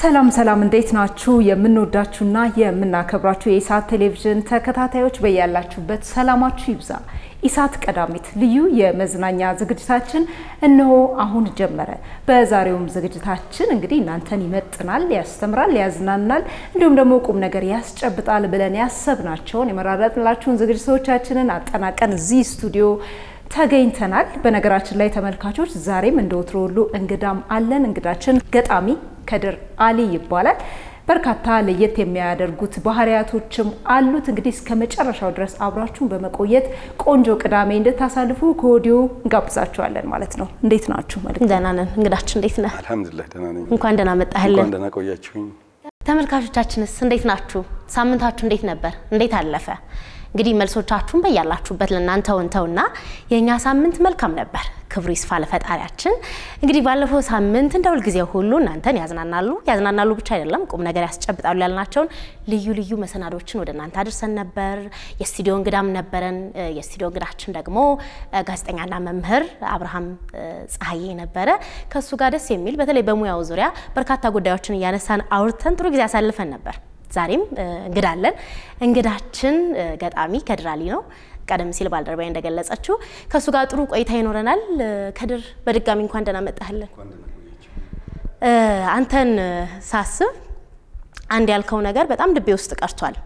ሰላም ሰላም፣ እንዴት ናችሁ? የምንወዳችሁና የምናከብራችሁ የኢሳት ቴሌቪዥን ተከታታዮች በያላችሁበት ሰላማችሁ ይብዛ። ኢሳት ቀዳሚት ልዩ የመዝናኛ ዝግጅታችን እነሆ አሁን ጀመረ። በዛሬውም ዝግጅታችን እንግዲህ እናንተን ይመጥናል፣ ያስተምራል፣ ያዝናናል እንዲሁም ደግሞ ቁም ነገር ያስጨብጣል ብለን ያሰብናቸውን የመራረጥንላችሁን ዝግጅቶቻችንን አጠናቀን እዚህ ስቱዲዮ ተገኝተናል። በነገራችን ላይ ተመልካቾች ዛሬም እንደ ወትሮ ሁሉ እንግዳም አለን። እንግዳችን ገጣሚ ከድር አሊ ይባላል። በርካታ ለየት የሚያደርጉት ባህሪያቶችም አሉት። እንግዲህ እስከ መጨረሻው ድረስ አብራችሁን በመቆየት ቆንጆ ቅዳሜ እንድታሳልፉ ከወዲሁ እንጋብዛችኋለን ማለት ነው። እንዴት ናችሁ? መልክ ደህና ነን። እንግዳችን እንዴት ነህ? አልሐምዱሊላህ ደህና ነኝ። እንኳን ደህና መጣህልን። እንኳን ደህና ቆያችሁኝ። ተመልካቾቻችንስ እንዴት ናችሁ? ሳምንታችሁ እንዴት ነበር? እንዴት አለፈ? እንግዲህ መልሶቻችሁን በያላችሁበት ለእናንተ ወንተውና የእኛ ሳምንት መልካም ነበር። ክብሩ ይስፋ ለፈጣሪያችን። እንግዲህ ባለፈው ሳምንት እንደ ሁልጊዜ ሁሉ እናንተን ያዝናናሉ ያዝናናሉ ብቻ አይደለም ቁም ነገር ያስጨብጣሉ ያልናቸውን ልዩ ልዩ መሰናዶችን ወደ እናንተ አድርሰን ነበር። የስቱዲዮ እንግዳም ነበረን። የስቱዲዮ እንግዳችን ደግሞ ጋዜጠኛና መምህር አብርሃም ፀሐዬ ነበረ። ከእሱ ጋር ደስ የሚል በተለይ በሙያው ዙሪያ በርካታ ጉዳዮችን እያነሳን አውርተን ጥሩ ጊዜ አሳልፈን ነበር። ዛሬም እንግዳ አለን። እንግዳችን ገጣሚ ከድር አሊ ነው። ቀደም ሲል ባልደረባዬ እንደገለጸችው ከእሱ ጋር ጥሩ ቆይታ ይኖረናል። ከድር በድጋሚ እንኳን ደህና መጣህልን። አንተን ሳስብ አንድ ያልከው ነገር በጣም ልቤ ውስጥ ቀርቷል።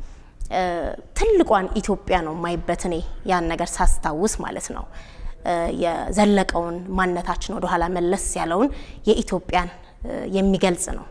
ትልቋን ኢትዮጵያ ነው የማይበት እኔ ያን ነገር ሳስታውስ ማለት ነው የዘለቀውን ማንነታችን ወደኋላ መለስ ያለውን የኢትዮጵያን የሚገልጽ ነው።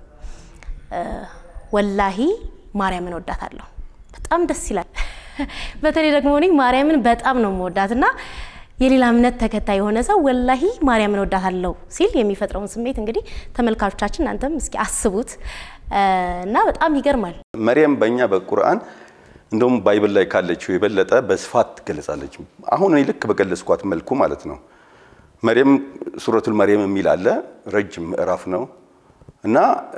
ወላሂ ማርያምን ወዳታለሁ። በጣም ደስ ይላል። በተለይ ደግሞ እኔ ማርያምን በጣም ነው የምወዳት እና የሌላ እምነት ተከታይ የሆነ ሰው ወላሂ ማርያምን ወዳታለሁ ሲል የሚፈጥረውን ስሜት እንግዲህ ተመልካቾቻችን እናንተም እስኪ አስቡት እና በጣም ይገርማል። መርየም በእኛ በቁርአን እንደውም ባይብል ላይ ካለችው የበለጠ በስፋት ትገለጻለች። አሁን እኔ ልክ በገለጽኳት መልኩ ማለት ነው። መርየም ሱረቱል መርየም የሚል አለ፣ ረጅም ምዕራፍ ነው እና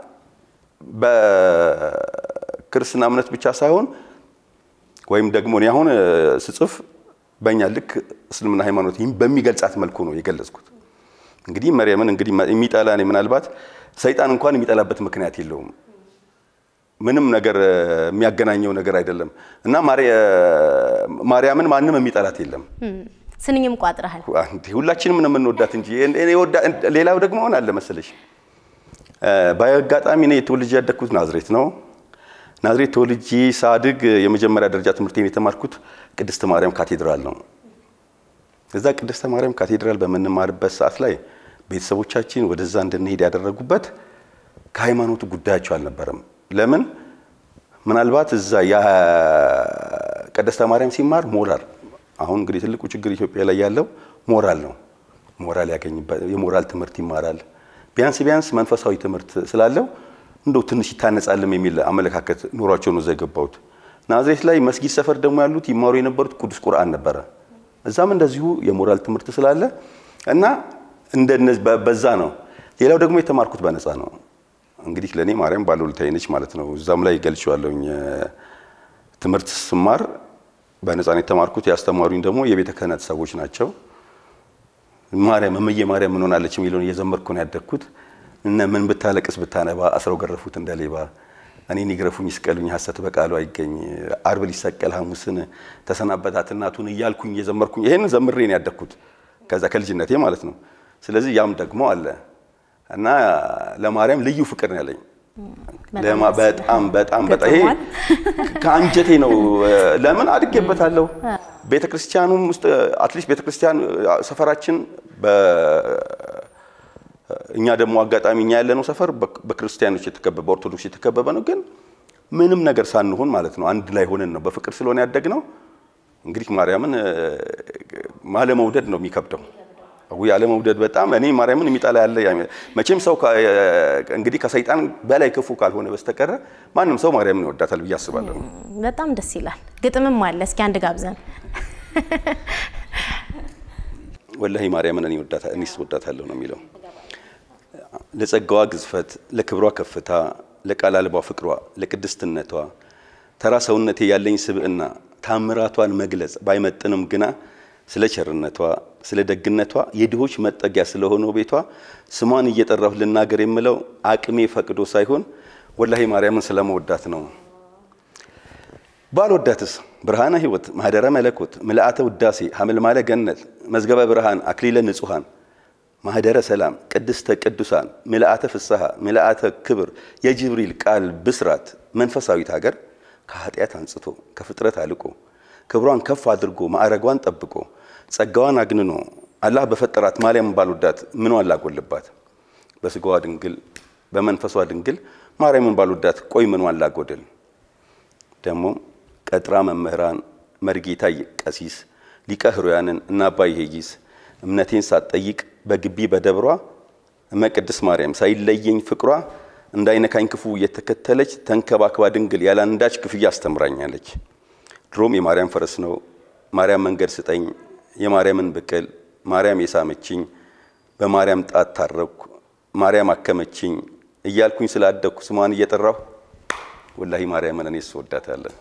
በክርስትና እምነት ብቻ ሳይሆን ወይም ደግሞ እኔ አሁን ስጽፍ በእኛ ልክ እስልምና ሃይማኖት በሚገልጻት መልኩ ነው የገለጽኩት። እንግዲህ መርየምን እንግዲህ የሚጠላ እኔ ምናልባት ሰይጣን እንኳን የሚጠላበት ምክንያት የለውም። ምንም ነገር የሚያገናኘው ነገር አይደለም እና ማርያምን ማንም የሚጠላት የለም። ስንኝም ቋጥረሃል። ሁላችንም ነው የምንወዳት እንጂ ሌላው ደግሞ ሆን አለ መሰለሽ በአጋጣሚ እኔ ተወልጄ ያደግኩት ናዝሬት ነው። ናዝሬት ተወልጄ ሳድግ የመጀመሪያ ደረጃ ትምህርቴን የተማርኩት ቅድስተ ማርያም ካቴድራል ነው። እዛ ቅድስተ ማርያም ካቴድራል በምንማርበት ሰዓት ላይ ቤተሰቦቻችን ወደዛ እንድንሄድ ያደረጉበት ከሃይማኖቱ ጉዳያቸው አልነበረም። ለምን? ምናልባት እዛ ቅድስተ ማርያም ሲማር ሞራል አሁን እንግዲህ ትልቁ ችግር ኢትዮጵያ ላይ ያለው ሞራል ነው። ሞራል ያገኝበት የሞራል ትምህርት ይማራል። ቢያንስ ቢያንስ መንፈሳዊ ትምህርት ስላለው እንደው ትንሽ ይታነጻልም የሚል አመለካከት ኖሯቸው ነው እዛ የገባሁት። ናዝሬት ላይ መስጊድ ሰፈር ደግሞ ያሉት ይማሩ የነበሩት ቅዱስ ቁርአን ነበረ። እዛም እንደዚሁ የሞራል ትምህርት ስላለ እና በዛ ነው። ሌላው ደግሞ የተማርኩት በነፃ ነው። እንግዲህ ለእኔ ማርያም ባለውለታዬ ነች ማለት ነው። እዛም ላይ ገልጬዋለሁኝ። ትምህርት ስማር በነፃ ነው የተማርኩት። ያስተማሩኝ ደግሞ የቤተ ክህነት ሰዎች ናቸው። ማርያም እምዬ ማርያም ምን ሆናለች የሚለውን እየዘመርኩ ነው ያደግኩት። እነ ምን ብታለቅስ ብታነባ አስረው ገረፉት እንደ ሌባ እኔን ይግረፉኝ ይስቀሉኝ ሐሰት በቃሉ አይገኝ አርብ ሊሰቀል ሐሙስን ተሰናበታት እናቱን እያልኩኝ እየዘመርኩኝ ይሄን ዘምሬ ነው ያደግኩት ከዛ ከልጅነቴ ማለት ነው። ስለዚህ ያም ደግሞ አለ እና ለማርያም ልዩ ፍቅር ነው ያለኝ። በጣም በጣም በጣም ይሄ ከአንጀቴ ነው። ለምን አድጌበታለሁ። ቤተክርስቲያኑም ውስጥ አትሊስት ቤተክርስቲያን ሰፈራችን እኛ ደግሞ አጋጣሚ እኛ ያለነው ሰፈር በክርስቲያኖች የተከበበ በኦርቶዶክስ የተከበበ ነው። ግን ምንም ነገር ሳንሆን ማለት ነው አንድ ላይ ሆነን ነው በፍቅር ስለሆነ ያደግነው። እንግዲህ ማርያምን አለመውደድ ነው የሚከብደው። ወይ አለመውደድ በጣም እኔ ማርያምን የሚጠላ ያለ መቼም ሰው እንግዲህ ከሰይጣን በላይ ክፉ ካልሆነ በስተቀረ ማንም ሰው ማርያምን ይወዳታል ብዬ አስባለሁ። በጣም ደስ ይላል። ግጥምም አለ። እስኪ አንድ ጋብዘን። ወላሂ ማርያምን እኔ ወዳታለሁ እኔስ ወዳታለሁ ነው የሚለው ለጸጋዋ ግዝፈት፣ ለክብሯ ከፍታ፣ ለቃል አልባ ፍቅሯ፣ ለቅድስትነቷ ተራ ሰውነቴ ያለኝ ስብዕና ታምራቷን መግለጽ ባይመጥንም ግና ስለ ቸርነቷ፣ ስለ ደግነቷ የድሆች መጠጊያ ስለሆነው ቤቷ ስሟን እየጠራሁ ልናገር የምለው አቅሜ ፈቅዶ ሳይሆን ወላሂ ማርያምን ስለመወዳት ነው። ባልወዳትስ ብርሃነ ሕይወት ማህደረ መለኮት ምልአተ ውዳሴ ሐመልማለ ገነት መዝገበ ብርሃን አክሊለ ንጹሐን ማህደረ ሰላም ቅድስተ ቅዱሳን ምልአተ ፍስሐ ምልአተ ክብር የጅብሪል ቃል ብስራት መንፈሳዊት ሀገር ከኃጢአት አንጽቶ ከፍጥረት አልቆ ክብሯን ከፍ አድርጎ ማዕረጓን ጠብቆ ጸጋዋን አግንኖ አላህ በፈጠራት ማርያም ባልወዳት ምኗን ላጎልባት? በስጋዋ ድንግል በመንፈሷ ድንግል ማርያምን ባልወዳት ቆይ ምኗን ላጎድል? ደግሞ ቀጥራ መምህራን መርጌታ ቀሲስ ሊቀ ሕሩያንን እና አባይ ሄጊስ እምነቴን ሳትጠይቅ በግቢ በደብሯ እመቅድስ ማርያም ሳይለየኝ ፍቅሯ እንዳይነካኝ ክፉ እየተከተለች ተንከባክባ ድንግል ያለ አንዳች ክፍያ አስተምራኛለች። ድሮም የማርያም ፈረስ ነው ማርያም መንገድ ስጠኝ የማርያምን ብቅል ማርያም የሳመችኝ በማርያም ጣት ታረኩ ማርያም አከመችኝ እያልኩኝ ስላደግኩ ስሟን እየጠራሁ ወላሂ ማርያምን እኔ ስወዳታለን።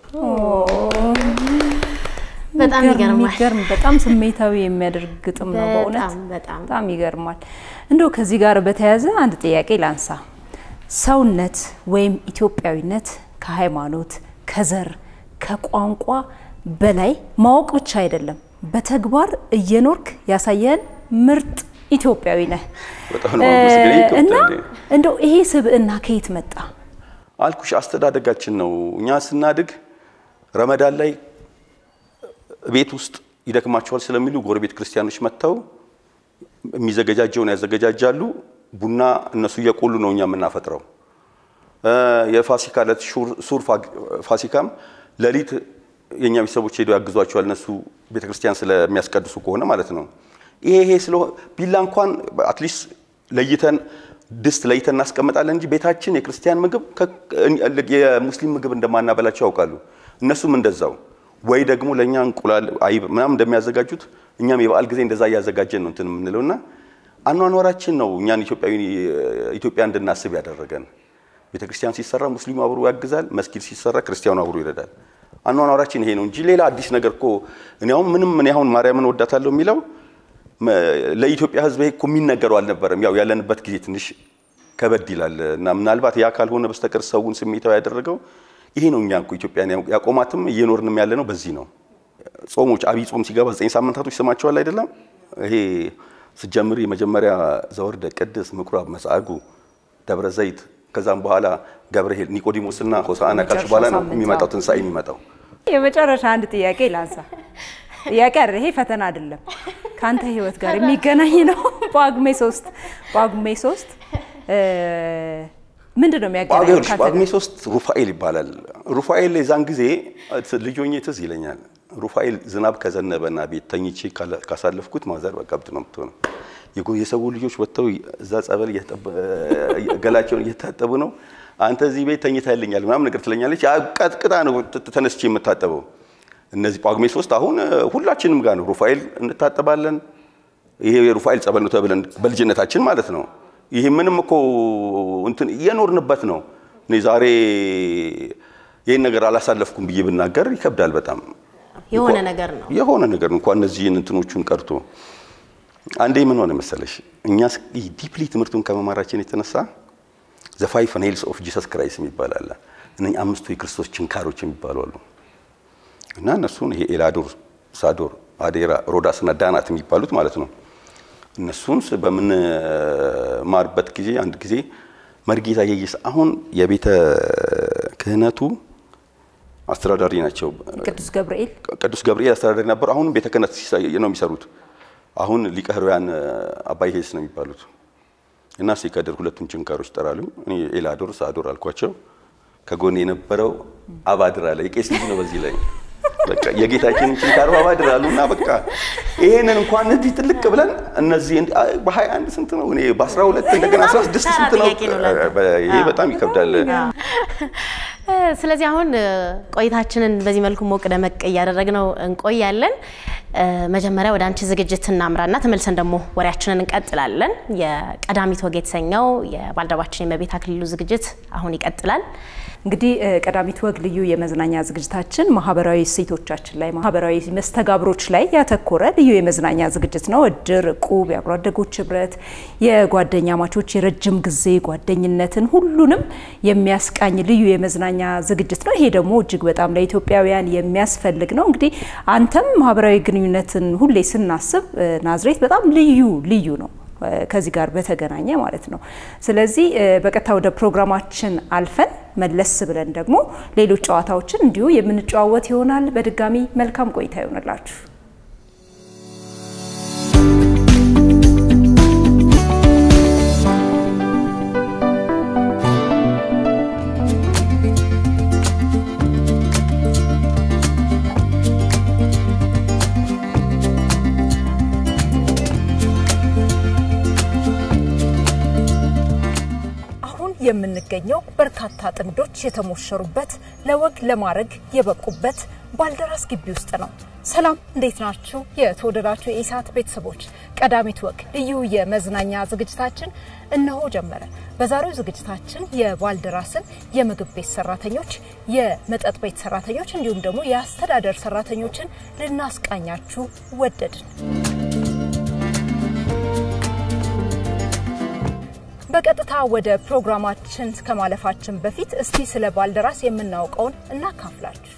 በጣም ይገርማል። የሚገርም በጣም ስሜታዊ የሚያደርግ ግጥም ነው በእውነት በጣም በጣም በጣም ይገርማል። እንደው ከዚህ ጋር በተያያዘ አንድ ጥያቄ ላንሳ። ሰውነት ወይም ኢትዮጵያዊነት ከሃይማኖት፣ ከዘር፣ ከቋንቋ በላይ ማወቅ ብቻ አይደለም፣ በተግባር እየኖርክ ያሳየን ምርጥ ኢትዮጵያዊ ነህ በጣም ነው የማመሰግነው። ይህ እና ከብት እንዴ? እንደው ይሄ ስብዕና ከየት መጣ? አልኩሽ አስተዳደጋችን ነው። እኛ ስናድግ ረመዳን ላይ ቤት ውስጥ ይደክማቸዋል ስለሚሉ ጎረቤት ክርስቲያኖች መጥተው የሚዘገጃጀውን ያዘገጃጃሉ። ቡና እነሱ እየቆሉ ነው እኛ የምናፈጥረው። እ የፋሲካ ዕለት ሹር- ሱር ፋ- ፋሲካም ሌሊት የእኛ ቤተሰቦች ሄደው ያግዟቸዋል። እነሱ ቤተክርስቲያን ስለሚያስቀድሱ ከሆነ ማለት ነው። ይሄ ይሄ ስለሆነ ቢላ እንኳን አትሊስት ለይተን ድስት ለይተን እናስቀምጣለን እንጂ ቤታችን የክርስቲያን ምግብ ከ- የሙስሊም ምግብ እንደማናበላቸው ያውቃሉ። እነሱም እንደዛው ወይ ደግሞ ለእኛ እንቁላል አይብ ምናምን እንደሚያዘጋጁት እኛም የበዓል ጊዜ እንደዛ እያዘጋጀን ነው እንትን የምንለው እና አኗኗራችን ነው እኛን ኢትዮጵያዊ ኢትዮጵያ እንድናስብ ያደረገን። ቤተ ክርስቲያን ሲሰራ ሙስሊሙ አብሮ ያግዛል፣ መስጊድ ሲሰራ ክርስቲያኑ አብሮ ይረዳል። አኗኗራችን ይሄ ነው እንጂ ሌላ አዲስ ነገር እኮ እኔ አሁን ምንም እኔ አሁን ማርያምን ወዳታለሁ የሚለው መ- ለኢትዮጵያ ሕዝብ ይሄ እኮ የሚነገረው አልነበረም። ያው ያለንበት ጊዜ ትንሽ ከበድ ይላል እና ምናልባት ያ ካልሆነ በስተቀር ሰውን ስሜታዊ ያደረገው ይሄ ነው። እኛ እኮ ኢትዮጵያን ያው- ያቆማትም እየኖርንም ያለ ነው በዚህ ነው። ጾሞች አብይ ጾም ሲገባ ዘጠኝ ሳምንታቶች ስማቸዋል አይደለም። ይሄ ስጀምር የመጀመሪያ ዘወርደ ቅድስ ምኩራብ መጻጉዕ ደብረ ዘይት ከዛም በኋላ ገብርኄር ኒቆዲሞስና ሆሳዕና ካልሽ በኋላ ነው ሳምንት፣ የሚመጣው አዎ። ትንሣኤ የሚመጣው። የመጨረሻ አንድ ጥያቄ ላንሳ። ጥያቄ አይደል፣ ይሄ ፈተና አይደለም፣ ከአንተ ህይወት ጋር የሚገናኝ ነው። ጳጉሜ ሶስት ጳጉሜ ሶስት እ ምንድን ነው የሚያገናኝ ጳጉሜ ከአንተ ጳጉሜ ጋር? ሶስት ሩፋኤል ይባላል። ሩፋኤል የዛን ጊዜ ልጅ ሆኜ ትዝ ይለኛል። ሩፋኤል ዝናብ ከዘነበና ቤት ተኝቼ ካላ- ካሳለፍኩት ማዘር በቃ ብት ነው የምትሆነው። የጎ- የሰው ልጆች ወጥተው እዛ ጸበል እየተጠበ- ገላቸውን እየታጠቡ ነው። አንተ እዚህ ቤት ተኝተህልኛል ምናምን ነገር ትለኛለች። ያ ቀጥቅጣ ነው ት- ተነስቼ የምታጠበው። እነዚህ ጳጉሜ ሶስት አሁን ሁላችንም ጋር ነው። ሩፋኤል እንታጠባለን። ይሄ የሩፋኤል ጸበል ነው ተብለን በልጅነታችን ማለት ነው። ይሄ ምንም እኮ እንትን እየኖርንበት ነው። እኔ ዛሬ ይህን ነገር አላሳለፍኩም ብዬ ብናገር ይከብዳል በጣም የሆነ ነገር ነው። የሆነ ነገር ነው። እንኳን እነዚህን እንትኖቹን ቀርቶ አንዴ ምን ሆነ መሰለሽ፣ እኛ ዲፕሊ ትምህርቱን ከመማራችን የተነሳ ዘ ፋይቭ ኔልስ ኦፍ ጂሰስ ክራይስት የሚባል አለ። እነኝህ አምስቱ የክርስቶስ ችንካሮች የሚባሉ አሉ እና እነሱን ይሄ ኤላዶር፣ ሳዶር፣ አዴራ፣ ሮዳስ እና ዳናት የሚባሉት ማለት ነው። እነሱን ስ- በምንማርበት ጊዜ አንድ ጊዜ መርጌታ የየስ አሁን የቤተ ክህነቱ አስተዳዳሪ ናቸው። ቅዱስ ገብርኤል ቅዱስ ገብርኤል አስተዳዳሪ ነበሩ። አሁንም ቤተ ክህነት ሲሳ- ነው የሚሰሩት። አሁን ሊቀ ሕሩያን አባይ ሄስ ነው የሚባሉት እና ሲከድር ሁለቱን ችንካሮች ጠራሉኝ። እኔ ኤላዶር ሳዶር አልኳቸው። ከጎን የነበረው አባድር አለ። የቄስ ልጅ ነው። በዚህ ላይ በቃ የጌታችንን ችንካሩ አባድር አሉ እና በቃ ይሄንን እንኳን እዚህ ትልቅ ብለን እነዚህ እንዲ- አይ፣ በሀያ አንድ ስንት ነው? እኔ በአስራ ሁለት እንደገና አስራ ስድስት ተራ ስንት ነው? ጥያቄ ነው ለአንተ። በ- ይሄ በጣም ይከብዳል። ስለዚህ አሁን ቆይታችንን በዚህ መልኩ ሞቅ ደመቅ እያደረግነው እንቆያለን። መጀመሪያ ወደ አንቺ ዝግጅት እናምራና ተመልሰን ደግሞ ወሬያችንን እንቀጥላለን። የቀዳሚት ወግ የተሰኘው የባልደረባችን የመቤት አክሊሉ ዝግጅት አሁን ይቀጥላል። እንግዲህ ቀዳሚት ወግ ልዩ የመዝናኛ ዝግጅታችን ማህበራዊ እሴቶቻችን ላይ ማህበራዊ መስተጋብሮች ላይ ያተኮረ ልዩ የመዝናኛ ዝግጅት ነው። እድር፣ እቁብ፣ የአብሮ አደጎች ህብረት፣ የጓደኛ ማቾች የረጅም ጊዜ ጓደኝነትን ሁሉንም የሚያስቃኝ ልዩ የመዝናኛ ዝግጅት ነው። ይሄ ደግሞ እጅግ በጣም ለኢትዮጵያውያን የሚያስፈልግ ነው። እንግዲህ አንተም ማህበራዊ ግንኙነትን ሁሌ ስናስብ ናዝሬት በጣም ልዩ ልዩ ነው ከዚህ ጋር በተገናኘ ማለት ነው። ስለዚህ በቀጥታ ወደ ፕሮግራማችን አልፈን መለስ ብለን ደግሞ ሌሎች ጨዋታዎችን እንዲሁ የምንጨዋወት ይሆናል። በድጋሚ መልካም ቆይታ ይሆንላችሁ። የምንገኘው በርካታ ጥንዶች የተሞሸሩበት ለወግ ለማድረግ የበቁበት ባልደራስ ግቢ ውስጥ ነው። ሰላም፣ እንዴት ናችሁ? የተወደዳችሁ የኢሳት ቤተሰቦች ቀዳሚት ወግ ልዩ የመዝናኛ ዝግጅታችን እነሆ ጀመረ። በዛሬው ዝግጅታችን የባልደራስን የምግብ ቤት ሰራተኞች፣ የመጠጥ ቤት ሰራተኞች እንዲሁም ደግሞ የአስተዳደር ሰራተኞችን ልናስቃኛችሁ ወደድን። በቀጥታ ወደ ፕሮግራማችን ከማለፋችን በፊት እስቲ ስለ ባልደራስ የምናውቀውን እናካፍላችሁ።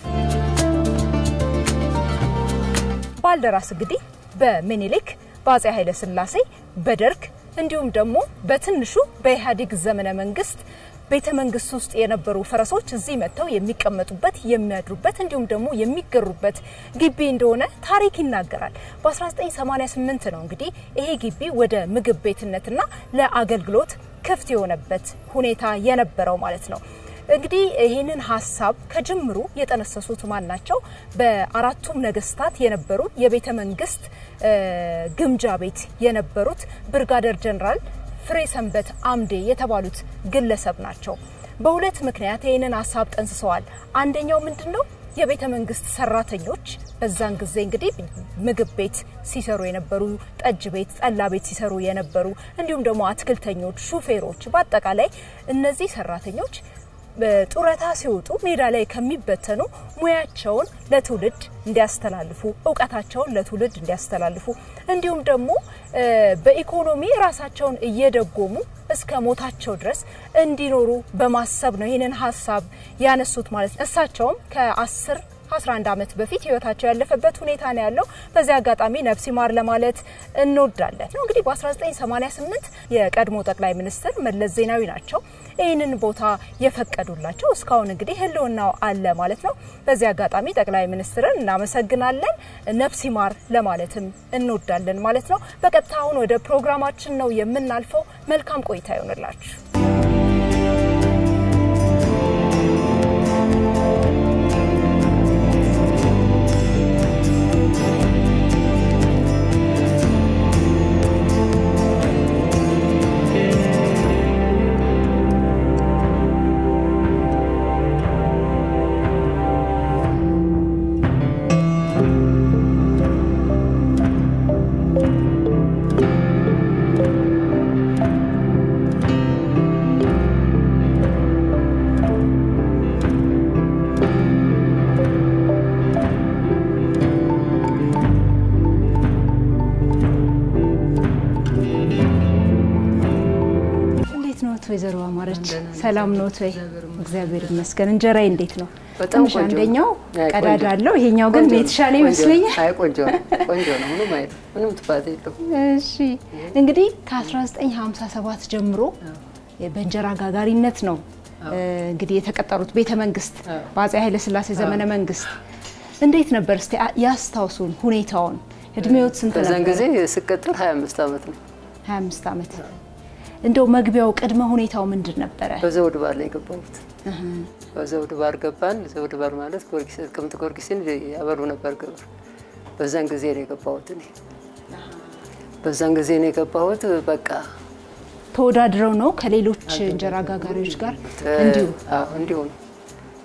ባልደራስ እንግዲህ በሚኒሊክ በአጼ ኃይለ ሥላሴ በደርግ እንዲሁም ደግሞ በትንሹ በኢህአዴግ ዘመነ መንግስት ቤተ መንግስት ውስጥ የነበሩ ፈረሶች እዚህ መጥተው የሚቀመጡበት የሚያድሩበት እንዲሁም ደግሞ የሚገሩበት ግቢ እንደሆነ ታሪክ ይናገራል። በ1988 ነው እንግዲህ ይሄ ግቢ ወደ ምግብ ቤትነትና ለአገልግሎት ክፍት የሆነበት ሁኔታ የነበረው ማለት ነው። እንግዲህ ይህንን ሀሳብ ከጅምሩ የጠነሰሱት ማን ናቸው? በአራቱም ነገስታት የነበሩ የቤተ መንግስት ግምጃ ቤት የነበሩት ብርጋደር ጀነራል ፍሬ ሰንበት አምዴ የተባሉት ግለሰብ ናቸው። በሁለት ምክንያት ይህንን ሀሳብ ጠንስሰዋል። አንደኛው ምንድን ነው? የቤተ መንግስት ሰራተኞች በዛን ጊዜ እንግዲህ ምግብ ቤት ሲሰሩ የነበሩ፣ ጠጅ ቤት፣ ጠላ ቤት ሲሰሩ የነበሩ እንዲሁም ደግሞ አትክልተኞች፣ ሹፌሮች፣ በአጠቃላይ እነዚህ ሰራተኞች ጡረታ ሲወጡ ሜዳ ላይ ከሚበተኑ ሙያቸውን ለትውልድ እንዲያስተላልፉ እውቀታቸውን ለትውልድ እንዲያስተላልፉ እንዲሁም ደግሞ በኢኮኖሚ ራሳቸውን እየደጎሙ እስከ ሞታቸው ድረስ እንዲኖሩ በማሰብ ነው ይህንን ሀሳብ ያነሱት ማለት ነው። እሳቸውም ከአስር 11 ዓመት በፊት ህይወታቸው ያለፈበት ሁኔታ ነው ያለው። በዚህ አጋጣሚ ነፍስ ይማር ለማለት እንወዳለን። ነው እንግዲህ በ1988 የቀድሞ ጠቅላይ ሚኒስትር መለስ ዜናዊ ናቸው ይህንን ቦታ የፈቀዱላቸው። እስካሁን እንግዲህ ህልውናው አለ ማለት ነው። በዚህ አጋጣሚ ጠቅላይ ሚኒስትርን እናመሰግናለን። ነፍስ ይማር ለማለትም እንወዳለን ማለት ነው። በቀጥታ አሁን ወደ ፕሮግራማችን ነው የምናልፈው። መልካም ቆይታ ይሆንላችሁ። ወይዘሮ አማረች ሰላም ኖት ወይ? እግዚአብሔር ይመስገን። እንጀራዬ እንዴት ነው? በጣም ትንሽ ቆንጆ አንደኛው አይ፣ ቀዳዳ ቆንጆ። አለው፣ ይሄኛው ግን ቆንጆ ነው፣ የተሻለ ቆንጆ ነው። ይመስለኛል። አይ ቆንጆ ነው፣ ቆንጆ ነው። ምንም አይ ምንም ጥፋት የለውም። እሺ እንግዲህ ከ1957 ጀምሮ በእንጀራ ጋጋሪነት ነው እንግዲህ የተቀጠሩት ቤተ መንግስት በአፄ ኃይለ ሥላሴ ዘመነ መንግስት። እንዴት ነበር እስቲ አ- ያስታውሱን ሁኔታውን። እድሜዎት ስንት በዛን ነበር? ጊዜ ስቀጥል 25 ዓመት ነው። 25 ዓመት። እንደው መግቢያው ቅድመ ሁኔታው ምንድን ነበረ? በዘውድ ባር ላይ የገባሁት። በዘውድ ባር ገባን። ዘውድ ባር ማለት ጊዮርጊስ ጥቅምት ጊዮርጊስን ያበሉ ነበር ግብር። በዛን ጊዜ ነው የገባሁት እኔ። በዛን ጊዜ ነው የገባሁት። በቃ ተወዳድረው ነው ከሌሎች እንጀራ ጋጋሪዎች ጋር እንዲሁ አዎ፣ እንዲሁ ነው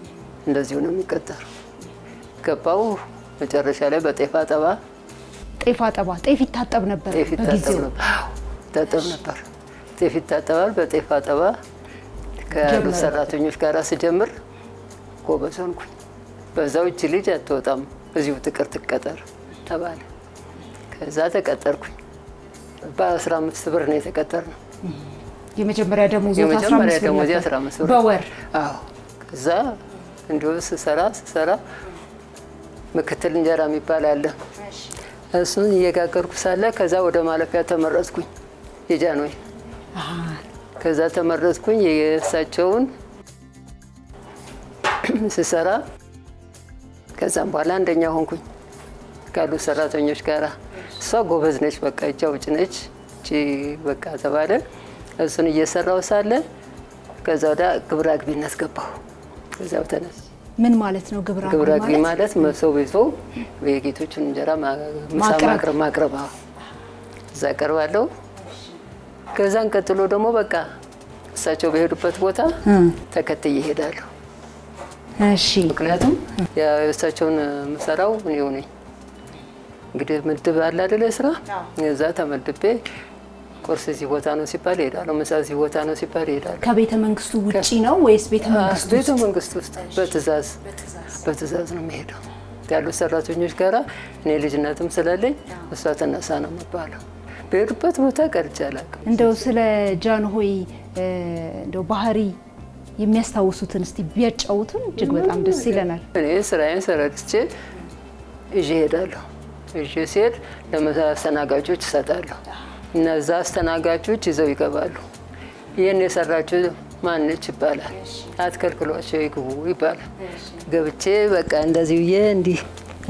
እንደዚሁ ነው የሚቀጠሩ። ገባው መጨረሻ ላይ በጤፍ አጠባ ጤፍ አጠባ ጤፍ ይታጠብ ነበር ጤፍ ይታጠብ በጊዜው ነበር። አዎ፣ ይታጠብ ነበር። ጤፍ ይታጠባል። በጤፍ አጠባ ከያሉት ጀመረ። ሰራተኞች ጋር ስጀምር ጎበዝ ሆንኩኝ። በዛው እች ልጅ አትወጣም እዚሁ ትቅር ትቀጠር ተባለ። ከዛ ተቀጠርኩኝ። በአስራ አምስት ብር ነው የተቀጠር ነው የመጀመሪያ ደሞዝ የመጀመሪያ ደሞዜ 15 ብር በወር አዎ። ከዛ እንዲሁ ስሰራ ስሰራ ምክትል እንጀራ የሚባል አለ። እሱን እየጋገርኩ ሳለ ከዛ ወደ ማለፊያ ተመረጥኩኝ የጃንሆይ ከዛ ተመረጥኩኝ። የእሳቸውን ስሰራ ከዛም በኋላ አንደኛ ሆንኩኝ ካሉት ሰራተኞች ጋራ። እሷ ጎበዝ ነች፣ በቃ እጅ አውጭ ነች እቺ በቃ ተባለ። እሱን እየሰራው ሳለ ከዛ ወደ ግብረ አግቢነት ገባሁ። ከዛው ተነስ ምን ማለት ነው ግብረ ግብረ አግቢ አግቢ ማለት? ማለት መሶብ ይዞ የጌቶቹን እንጀራ ማ- ምሳ ማቅረብ። ማቅረብ ማቅረብ አዎ። እዛ ቀርባለሁ። ከዛን ቀጥሎ ደግሞ በቃ እሳቸው በሄዱበት ቦታ ተከትዬ እሄዳለሁ። እሺ ምክንያቱም የእሳቸውን የምሰራው እኔው ነኝ። እንግዲህ ምድብ አለ አይደለ ስራ እዛ ተመድቤ ቁርስ እዚህ ቦታ ነው ሲባል እሄዳለሁ። ምሳ እዚህ ቦታ ነው ሲባል እሄዳለሁ። ከቤተ መንግስቱ ውጪ ነው ወይስ ቤተ መንግስቱ ቤተ መንግስት ውስጥ በትእዛዝ በትእዛዝ ነው የሚሄደው ያሉት ሰራተኞች ጋራ እኔ ልጅነትም ስላለኝ እሷ ተነሳ ነው የምባለው። በሄዱበት ቦታ ቀርቼ አላውቅም። እንደው ስለ ጃንሆይ እ፣ እንደው ባህሪ የሚያስታውሱትን እስቲ ቢያጫውቱን እጅግ በጣም ደስ ይለናል። እኔ ስራዬን ሰረድቼ ይዤ እሄዳለሁ። ይዤ ሲሄድ ለአስተናጋጆች እሰጣለሁ። እነዛ አስተናጋጆች ይዘው ይገባሉ። ይህን የሰራችው ማነች ይባላል። አትከልክሏቸው ይግቡ ይባላል። ገብቼ በቃ እንደዚህ ብዬ እንዲህ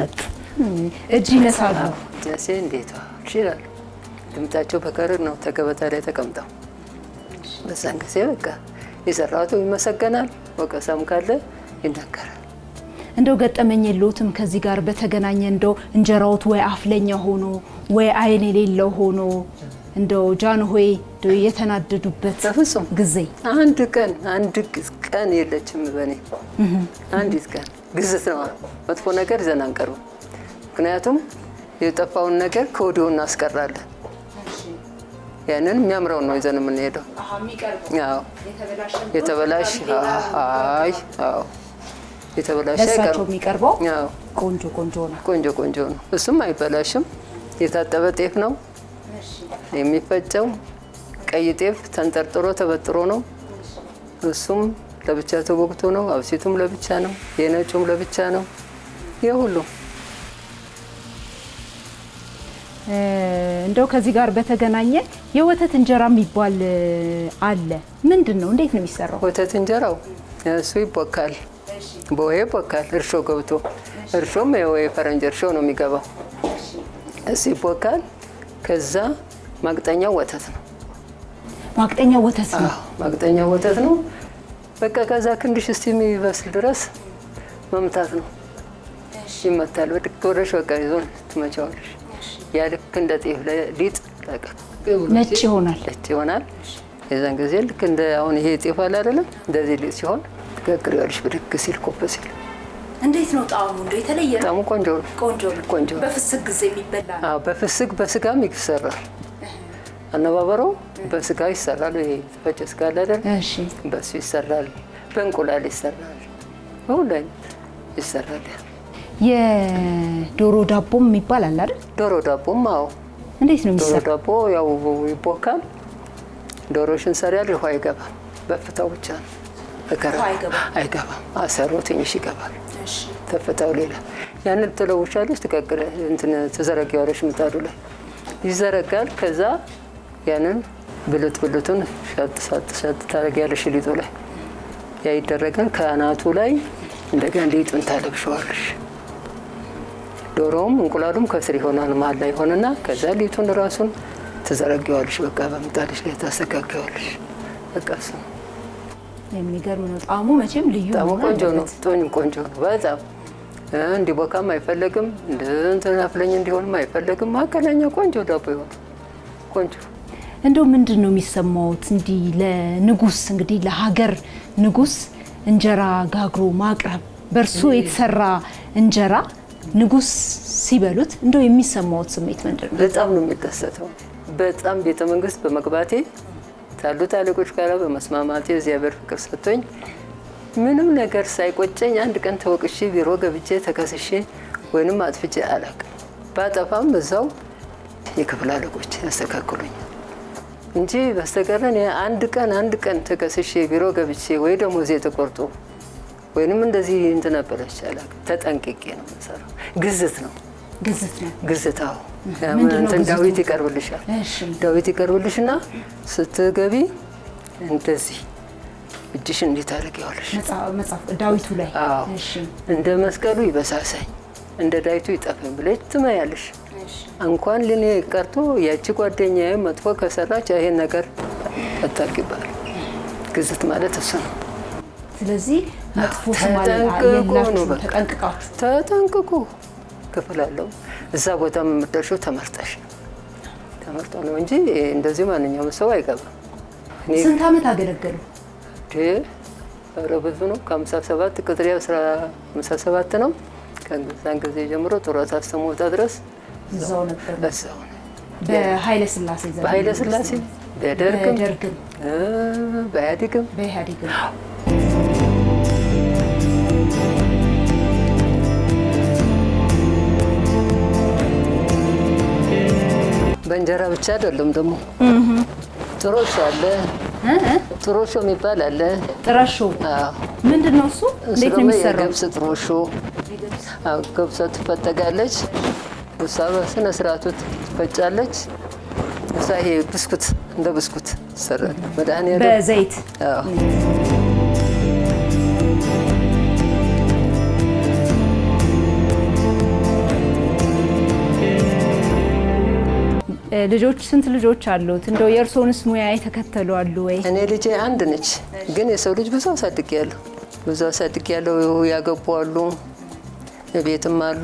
እጅ ይነሳሉ። ጀሴ እንዴት ዋልሽ ይላሉ። ድምጣቸው በከርር ነው ተገበታ ላይ ተቀምጠው። በዛን ጊዜ በቃ የሰራቱ ይመሰገናል፣ ወቀሳም ካለ ይነገራል። እንደው ገጠመኝ የለውትም ከዚህ ጋር በተገናኘ እንደው እንጀራዎት ወይ አፍለኛ ሆኖ ወይ አይን የሌለው ሆኖ እንደው ጃንሆይ እንደው የተናደዱበት በፍጹም ጊዜ አንድ ቀን አንድ ቀን የለችም በእኔ አንዲት ቀን ግዝት ነው። መጥፎ ነገር ይዘን አንቀርብም። ምክንያቱም የጠፋውን ነገር ከወዲሁ እናስቀራለን። ያንን የሚያምረውን ነው ይዘን የምንሄደው። አዎ የተበላሽ አይ አዎ የተበላሽ ለእሳቸው አይቀርም። የሚቀርበው አዎ ቆንጆ ቆንጆ ነው። ቆንጆ ቆንጆ ነው። እሱም አይበላሽም። የታጠበ ጤፍ ነው የሚፈጨው። ቀይ ጤፍ ተንጠርጥሮ ተበጥሮ ነው። እሱም ለብቻ ተቦክቶ ነው። አብሲቱም ለብቻ ነው። የነጩም ለብቻ ነው። ይህ ሁሉ እ፣ እንደው ከዚህ ጋር በተገናኘ የወተት እንጀራ የሚባል እ፣ አለ። ምንድን ነው? እንዴት ነው የሚሰራው? ወተት እንጀራው እሱ ይቦካል። በውሃ ይቦካል። እርሾ ገብቶ እርሾም የወይ ፈረንጅ እርሾ ነው የሚገባው። እሱ ይቦካል። ከዛ ማቅጠኛው ወተት ነው። ማቅጠኛ ወተት ነው። አዎ ማቅጠኛው ወተት ነው። በቃ ከዛ ክንድሽ እስቲ የሚበስል ድረስ መምታት ነው። ይመታል። በድክ ወደሽ በቃ ይዞ ትመቻዋለሽ። ያ ልክ እንደ ጤፍ ሊጥ በቃ ነጭ ይሆናል። ነጭ ይሆናል። የዛን ጊዜ ልክ እንደ አሁን ይሄ ጤፍ አለ አይደለም፣ እንደዚህ ሊጥ ሲሆን ትጋግሪዋለሽ። ብድግ ሲል ኮፍ ሲል እንዴት ነው ጣዕሙ? እንደው የተለየ ነው? በጣም ቆንጆ ነው። ቆንጆ ነው። ቆንጆ ነው። በፍስክ ጊዜ የሚበላ ነው። አዎ በፍስክ በስጋም ይሰራል። አነባበረው በስጋ ይሰራል። ይሄ የተፈጨ ስጋ አለ አይደል? እሺ በሱ ይሰራል። በእንቁላል ይሰራል። በሁሉ አይነት ይሰራል። የዶሮ ዳቦም የሚባል አለ አይደል? ዶሮ ዳቦም አዎ እንዴት ነው ዶሮ የሚሰራው? ዳቦ ያው ይቦካል። ዶሮሽን ሰሪያል። ውሃ አይገባም፣ በፍታው ብቻ ነው። በከረ አይገባም። አይገባም። አሰሮ ትንሽ ይገባል። እሺ ተፈታው ሌላ ያንን ትለውሻለች፣ ትቀቅለ እንትን ትዘረጊዋለሽ ምጣዱ ላይ ይዘረጋል። ከዛ ያንን ብልት ብልቱን ሻጥ ሳጥ ሻጥ ታደርጊያለሽ ሊጡ ላይ ያ ይደረጋል። ከአናቱ ላይ እንደገና ሊጡን ታለብሸዋለሽ። ዶሮውም እንቁላሉም ከስር ይሆናል መሀል ላይ ይሆንና ከዛ ሊጡን ራሱን ትዘረጊዋለሽ። በቃ በምጣድሽ ላይ ታስተካክዋለሽ። በቃ እሱ ነው። የሚገርም ነው ጣዕሙ። መቼም ልዩ በጣም መሆን ቆንጆ ነው። አለበት። ጦኝ ቆንጆ ነው በጣም እ እንዲቦካም አይፈለግም፣ እንደ እንትን አፍለኝ እንዲሆንም አይፈለግም። መካከለኛ ቆንጆ ዳቦ ይሆን ቆንጆ እንደው ምንድን ነው የሚሰማውት እንዲህ ለንጉስ እንግዲህ ለሀገር ንጉስ እንጀራ ጋግሮ ማቅረብ በእርሱ የተሰራ እንጀራ ንጉሥ ሲበሉት እንደው የሚሰማዎት ስሜት ምንድን ነው? በጣም ነው የሚደሰተው። በጣም ቤተ መንግስት በመግባቴ ካሉት አለቆች ጋር በመስማማቴ እግዚአብሔር ፍቅር ሰጥቶኝ ምንም ነገር ሳይቆጨኝ አንድ ቀን ተወቅሼ ቢሮ ገብቼ ተከስሼ ወይንም አጥፍቼ አላውቅም። ባጠፋም እዛው የክፍል አለቆች ያስተካክሉኝ እንጂ በስተቀር እኔ አንድ ቀን አንድ ቀን ተከስሼ ቢሮ ገብቼ ወይ ደሞዜ ተቆርጦ ወይንም እንደዚህ እንትን ነበረች አላውቅም። ተጠንቅቄ ነው የምሰራው። ግዝት ነው ግዝት ነው። ግዝታው ምንድን ነው እንትን ግዝቱ? ዳዊት ይቀርብልሻል። እሺ ዳዊት ይቀርብልሽና ስትገቢ እንደዚህ እጅሽን እንዴት ታደርጊዋለሽ? መጽሐፍ- መጽሐፍ ዳዊቱ ላይ አዎ እሺ እንደ መስቀሉ ይበሳሳኝ እንደ ዳዊቱ ይጠፈኝ ብለሽ ትመያለሽ። እንኳን ልኔ ቀርቶ ያቺ ጓደኛዬ መጥፎ ከሰራች ይሄን ነገር አታርጊባል። ግዝት ማለት እሱ ነው። ስለዚህ መጥፎ ስም አለ- ተጠንቅቆ ነው የላችሁም፣ በቃ። ተጠንቅቃችሁ ተጠንቅቁ ክፍል አለው። እዛ ቦታ የምደርሺው ተመርጠሽ ነው። ተመርጦ ነው እንጂ እንደዚህ ማንኛውም ሰው አይገባም። እኔ ስንት ዓመት አገለገሉ? ኧረ ብዙ ነው። ከሀምሳ ሰባት ቅጥሬ አስራ ሃምሳ ሰባት ነው። ከዛን ጊዜ ጀምሮ ጡረታ እስከምወጣ ድረስ እዛው ነበር። በዛው ነው። በኃይለ ስላሴ ዘመን በኃይለ ስላሴ በደርግም በደርግም እ በኢህአዴግም በኢህአዴግም በእንጀራ ብቻ አይደለም ደግሞ ጥሮሾ አለ። ጥሮሾ የሚባል አለ። ጥረሾ አዎ። ምንድን ነው እሱ? እሱ እንዴት ነው ደግሞ የሚሰራው? የገብስ ጥሮሾ አዎ፣ ገብሷ ትፈጠጋለች። እሷ በስነ ስርዓቱ ትፈጫለች። እሷ ይሄ ብስኩት እንደ ብስኩት ይሰራል። መድኃኒዓለም በዘይት አዎ። እ፣ ልጆች ስንት ልጆች አሉት? እንደው የእርስዎንስ ሙያ የተከተሉ አሉ ወይ? እኔ ልጄ አንድ ነች፣ ግን የሰው ልጅ ብዙ አሳድግ ያለሁ ብዙ አሳድግ ያለሁ ያገቡ አሉ፣ ቤትም አሉ።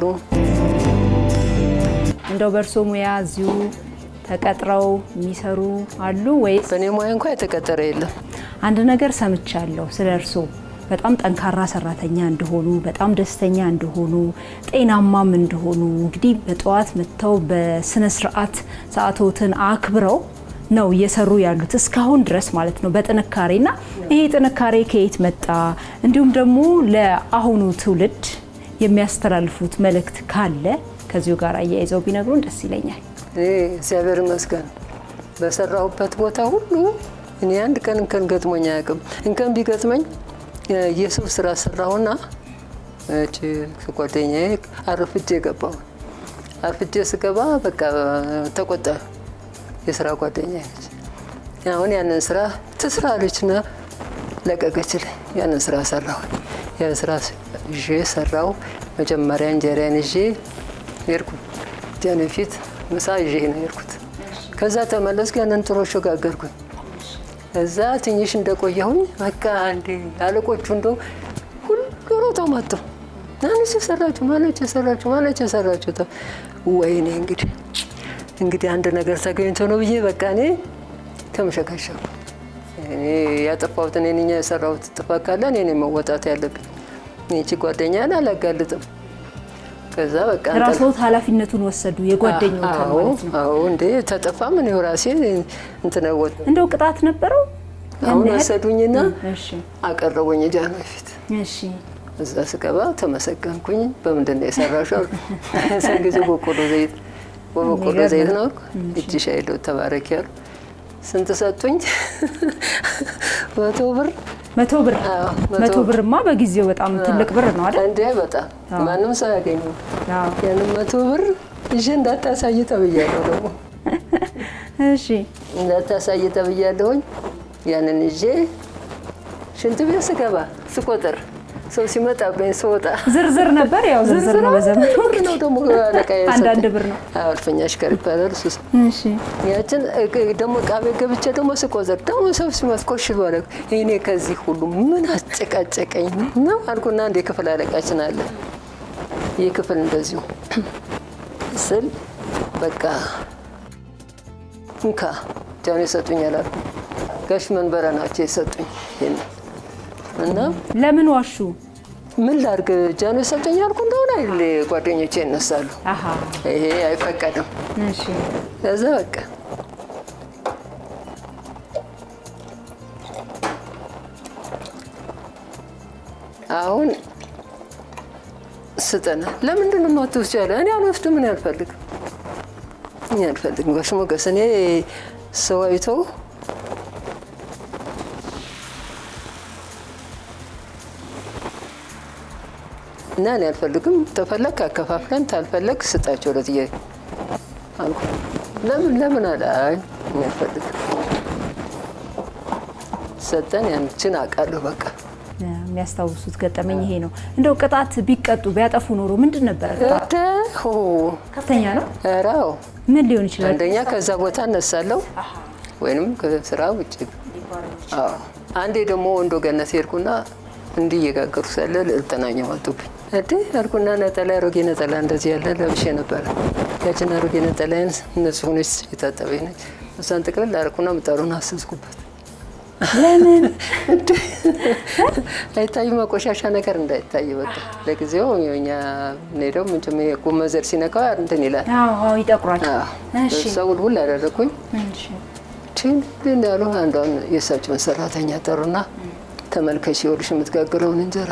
እንደው በእርስዎ ሙያ እዚሁ ተቀጥረው የሚሰሩ አሉ ወይስ? በእኔ ሙያ እንኳ የተቀጠረ የለም። አንድ ነገር ሰምቻለሁ ስለ እርስዎ በጣም ጠንካራ ሰራተኛ እንደሆኑ፣ በጣም ደስተኛ እንደሆኑ፣ ጤናማም እንደሆኑ እንግዲህ በጠዋት መጥተው በስነ ስርዓት ሰዓቶትን አክብረው ነው እየሰሩ ያሉት እስካሁን ድረስ ማለት ነው በጥንካሬና ይሄ ጥንካሬ ከየት መጣ? እንዲሁም ደግሞ ለአሁኑ ትውልድ የሚያስተላልፉት መልእክት ካለ ከዚሁ ጋር አያይዘው ቢነግሩን ደስ ይለኛል። እኔ እግዚአብሔር ይመስገን በሰራሁበት ቦታ ሁሉ እኔ አንድ ቀን እንከን ገጥሞኝ አያውቅም። እንከን ቢገጥመኝ የሰው ስራ ሰራሁና እቺ ጓደኛዬ አርፍጄ ገባሁ። አርፍጄ ስገባ በቃ ተቆጣ። የስራ ጓደኛ ነች። አሁን ያንን ስራ ትስራ አለችና ለቀቀችልኝ። ያንን ስራ ሰራሁ። ያን ስራ ይዤ ሰራው። መጀመሪያ እንጀራን ይዤ ሄድኩ። ጃን ፊት ምሳ ይዤ ነው የሄድኩት። ከዛ ተመለስኩ። ያንን ጥሮሾ ጋገርኩኝ። እዛ ትንሽ እንደቆየሁኝ በቃ አንዴ አለቆቹ እንደው ሁሉ ሮጠው መጡ። ማነች የሰራችሁ? ማነች የሰራችሁ? ማነች የሰራችሁ? ተ- ወይኔ እንግዲህ እንግዲህ አንድ ነገር ተገኝቶ ነው ብዬ በቃ እኔ ተመሸካሸኩ። እኔ ያጠፋሁት እኔ ነኝ የሰራሁት ጥፋት ካለ እኔ ነኝ መወጣት ያለብኝ። ይቺ ጓደኛን አላጋልጥም። ከዛ በቃ እንጠል- ራስዎት ኃላፊነቱን ወሰዱ የጓደኞትን አዎ ማለት ነው። አዎ፣ እንዴ ተጠፋም እኔው ራሴ እንትን ወጥ እንደው ቅጣት ነበረው? አሁን ያን ያህል? ወሰዱኝና እሺ አቀረቡኝ ጃኖ ፊት። እሺ እዛ ስገባ ተመሰገንኩኝ። በምንድን ነው የሰራሽው? እዛን ጊዜ በቆሎ ዘይት በበቆሎ የሚገርም ዘይት ነው። ነው እጅሽ አይለው ተባረክ ያሉ ስንት ሰጡኝ? መቶ ብር መቶ ብር አዎ፣ መቶ መቶ ብርማ በጊዜው በጣም ትልቅ ብር ነው አይደል? እንዴ በጣም ማንም ሰው ያገኘው አዎ። ያንን መቶ ብር ይዤ እንዳታሳይ ተብያለሁ። ደግሞ እሺ እንዳታሳይ ተብያለሁኝ። ያንን ይዤ ሽንት ቤት ስገባ ስቆጥር ሰው ሲመጣብኝ ስወጣ ዝርዝር ነበር። ያው ዝርዝር ነው በዘመኑ ብር ነው ደግሞ አለቃ አንዳንድ ብር ነው። አልፈኛ አሽከር ይባላል እሱ ሰው። እሺ ያችን እ- ደግሞ ዕቃ ቤት ገብቼ ደግሞ ስቆጥር ደግሞ ሰው ሲመት ኮሽ ባለ እኔ ከዚህ ሁሉ ምን አጨቃጨቀኝ ነው አልኩና አንድ የክፍል አለቃችን አለ ይህ ክፍል እንደዚሁ ስል በቃ እንካ ጃኖ ይሰጡኛል አልኩ። ጋሽ መንበረ ናቸው የሰጡኝ ይሄን እና ለምን ዋሹ? ምን ላድርግ ጃኖ ሰጠኝ ያልኩ እንደሆነ አይደል ጓደኞቼ ይነሳሉ። አሃ ይሄ አይፈቀድም። እሺ ከዛ በቃ አሁን ስጠና ለምንድን ነው የማትወስጂው አለ። እኔ አልወስድም፣ እኔ አልፈልግም፣ እኔ አልፈልግም። ጋሽ ሞገስ እኔ ሰው አይቶ እና እኔ አልፈልግም፣ ተፈለግ አከፋፍለን፣ ታልፈለግ ስጣቸው ለጥያቄ አልኩ። ለምን ለምን አለ። አይ እኔ አልፈልግም። ሰጠን። ያንችን አውቃለሁ በቃ የሚያስታውሱት ገጠመኝ ይሄ ነው። እንደው ቅጣት ቢቀጡ ቢያጠፉ ኖሮ ምንድን ነበር? እደ ሆ ከፍተኛ ነው። ኧረ አዎ። ምን ሊሆን ይችላል? አንደኛ ከዛ ቦታ እነሳለሁ ወይንም ከስራ ውጭ። አዎ አንዴ ደግሞ ወንዶ ገነት ሄድኩና እንዲህ እየጋገሩ ሳለ ልዕልተናኛ መጡብኝ። እዴ አልኩና ነጠላ አሮጌ ነጠላ እንደዚህ ያለ ለብሼ ነበረ። ያችን አሮጌ ነጠላዬን እነሱ ሆነች የታጠበች ነች። እሷን ጥቅልል አደረኩና ምጣዱን አሰስኩበት። ለምን አይታይማ ቆሻሻ ነገር እንዳይታይ በቃ ለጊዜው እኛ ሄደው ምንጭም ጉመዘር ሲነካው እንትን ይላል። አዎ አዎ፣ ይጠቁራል። እሺ እሷ ውልውል አደረግኩኝ። እሺ ችን እንዳሉ አንዷን የእሳቸውን ሰራተኛ ጠሩና ተመልከች ይኸውልሽ የምትጋግረውን እንጀራ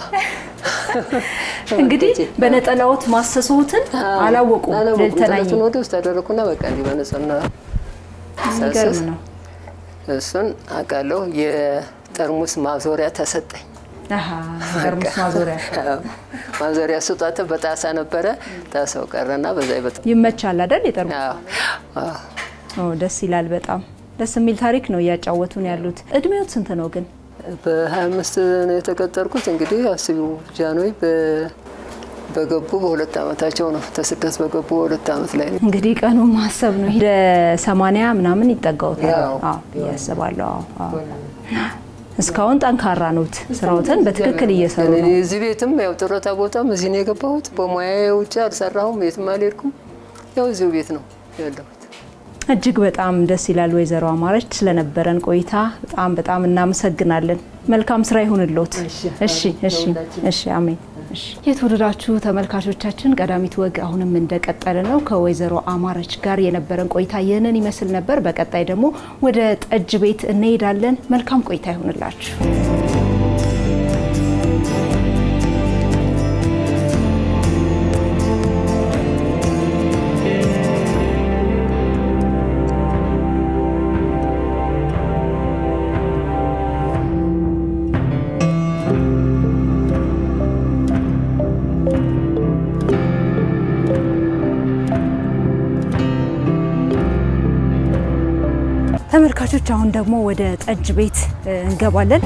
እንግዲህ በነጠላዎት ማሰሶትን አላወቁም። ልልተናኝ አላወቁም። ወደ ውስጥ አደረግኩና በቃ እንዲህ በነጸና የሚገርም ነው። እሱን አውቃለሁ። የጠርሙስ ማዞሪያ ተሰጠኝ። አሃ ጠርሙስ ማዞሪያ ማዞሪያ ስጧት በጣሳ ነበረ። ጣሳው ቀረና በዛ ይበጣ ይመቻል አይደል? የጠርሙስ አዎ፣ አዎ። ኦ ደስ ይላል። በጣም ደስ የሚል ታሪክ ነው እያጫወቱን ያሉት። እድሜዎት ስንት ነው ግን? በሀያ አምስት ነው የተቀጠርኩት። እንግዲህ አስቢው ጃንሆይ በ- በገቡ በሁለት ዓመታቸው ነው ተስደት በገቡ በሁለት ዓመት ላይ ነው። እንግዲህ ቀኑ ማሰብ ነው። ወደ ሰማንያ ምናምን ይጠጋውታል። ያው። አዎ ብዬ አስባለሁ። አዎ አዎ። እስካሁን ጠንካራ ነውት። ስራዎትን በትክክል እየሰሩ እኔ ነው። እዚህ ቤትም ያው ጡረታ ቦታም እዚህ ነው የገባሁት። በሙያዬ ውጭ አልሰራሁም፣ የትም አልሄድኩም። ያው እዚሁ ቤት ነው ያለሁት። እጅግ በጣም ደስ ይላል። ወይዘሮ አማረች ስለነበረን ቆይታ በጣም በጣም እናመሰግናለን። መልካም ስራ ይሁንልዎት። እሺ እሺ እሺ፣ አሜን። እሺ የተወደዳችሁ ተመልካቾቻችን ቀዳሚት ወግ አሁንም እንደቀጠለ ነው። ከወይዘሮ አማረች ጋር የነበረን ቆይታ ይህንን ይመስል ነበር። በቀጣይ ደግሞ ወደ ጠጅ ቤት እንሄዳለን። መልካም ቆይታ ይሁንላችሁ። ተመልካቾች አሁን ደግሞ ወደ ጠጅ ቤት እ, እንገባለን።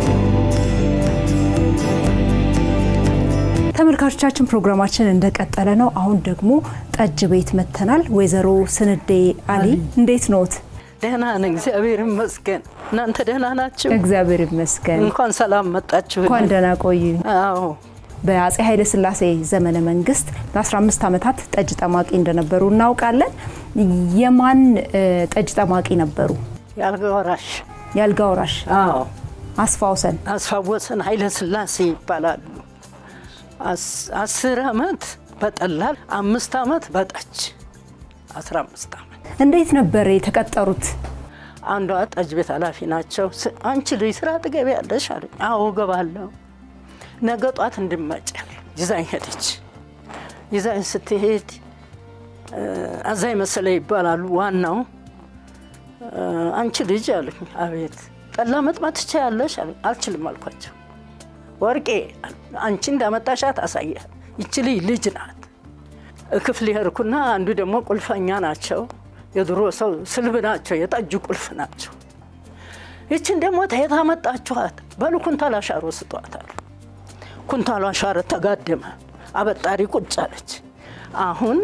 ተመልካቾቻችን ፕሮግራማችን እንደቀጠለ ነው። አሁን ደግሞ ጠጅ ቤት መጥተናል። ወይዘሮ ስንዴ አሊ እንዴት ኖት? ደህና ነን፣ እግዚአብሔር ይመስገን። እናንተ ደህና ናችሁ? እግዚአብሔር ይመስገን። እንኳን ሰላም መጣችሁ። እንኳን ደህና ቆዩ። አዎ በአጼ ኃይለ ሥላሴ ዘመነ መንግስት ለ15 ዓመታት ጠጅ ጠማቂ እንደነበሩ እናውቃለን። የማን እ, ጠጅ ጠማቂ ነበሩ? የአልጋ ወራሽ የአልጋ ወራሽ አዎ አስፋውሰን አስፋወሰን ኃይለ ሥላሴ ይባላሉ። አስ- አስር ዓመት በጠላል አምስት ዓመት በጠጅ አስራ አምስት ዓመት እንዴት ነበር የተቀጠሩት? አንዷ ጠጅ ቤት ኃላፊ ናቸው። ስ- አንቺ ልጅ ስራ ትገቢያለሽ አሉኝ። አዎ እገባለሁ። ነገ ጧት እንድመጭ ይዛኝ ሄደች። ይዛኝ ስትሄድ እ፣ አዛኝ መሰለ ይባላሉ ዋናው። እ፣ አንቺ ልጅ አሉኝ። አቤት ጠላ መጥማት ትችያለሽ አሉኝ። አልችልም አልኳቸው። ወርቄ አንቺ እንዳመጣሻት አሳያል። ይቺ ልጅ ልጅ ናት። ክፍል ሄድኩና አንዱ ደግሞ ቁልፈኛ ናቸው። የድሮ ሰው ስልብ ናቸው። የጠጁ ቁልፍ ናቸው። ይችን ደግሞ ተየት አመጣችኋት? በሉ ኩንታል አሻሮ ስጧት አሉ። ኩንታሉ አሻሮ ተጋደመ። አበጣሪ ቁጭ አለች። አሁን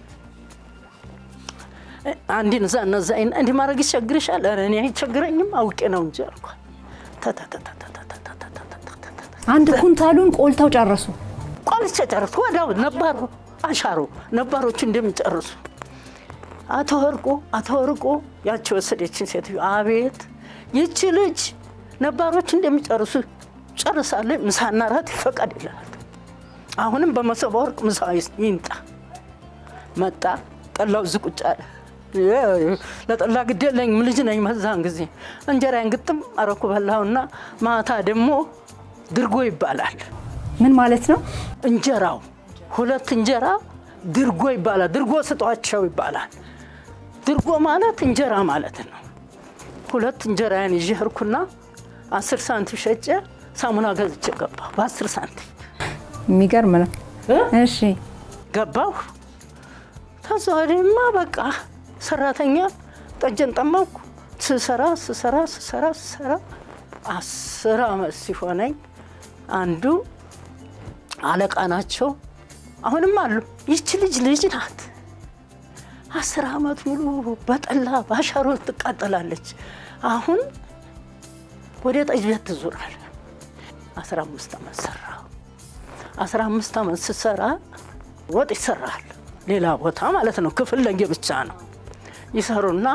አንዲን እዛ እነዛ እንዲህ ማድረግ ይቸግርሻል? ኧረ እኔ አይቸግረኝም አውቄ ነው እንጂ አልኳት። አንድ ኩንታሉን ቆልተው ጨረሱ። ቆልቼ ጨርሱ። ወዲያው ነባሩ አሻሮ ነባሮቹ እንደሚጨርሱ አቶ ወርቁ አቶ ወርቁ ያቺ ወሰደችን ሴትዮ አቤት ይቺ ልጅ ነባሮች እንደሚጨርሱ ጨርሳለች። ምሳና ራት ይፈቀድ ይላል። አሁንም በመሶበ ወርቅ ምሳ ይምጣ። መጣ። ጠላው እዚህ ቁጭ አለ። ለጠላ ግድ የለኝም ልጅ ነኝ። መዛን ጊዜ እንጀራዬን ግጥም አረኩ በላሁና ማታ ደግሞ ድርጎ ይባላል። ምን ማለት ነው? እንጀራው ሁለት እንጀራ ድርጎ ይባላል። ድርጎ ስጧቸው ይባላል። ድርጎ ማለት እንጀራ ማለት ነው። ሁለት እንጀራዬን ይዤ ሄድኩና አስር ሳንቲም ሸጬ ሳሙና ገዝቼ ገባሁ። በአስር ሳንቲም የሚገርም ነው። እሺ ገባሁ። ከዛ ወዲህማ በቃ ሰራተኛ ጠጀን ጠመኩ። ስሰራ ስሰራ ስሰራ ስሰራ አስር አመት ሲሆነኝ አንዱ አለቃ ናቸው። አሁንም አሉ። ይቺ ልጅ ልጅ ናት። አስር አመት ሙሉ በጠላ ባሻሮ ትቃጠላለች። አሁን ወደ ጠጅ ቤት ትዞራል። አስራ አምስት አመት ሰራሁ። አስራ አምስት አመት ስሰራ ወጥ ይሰራል። ሌላ ቦታ ማለት ነው። ክፍል ለየ ብቻ ነው ይሰሩና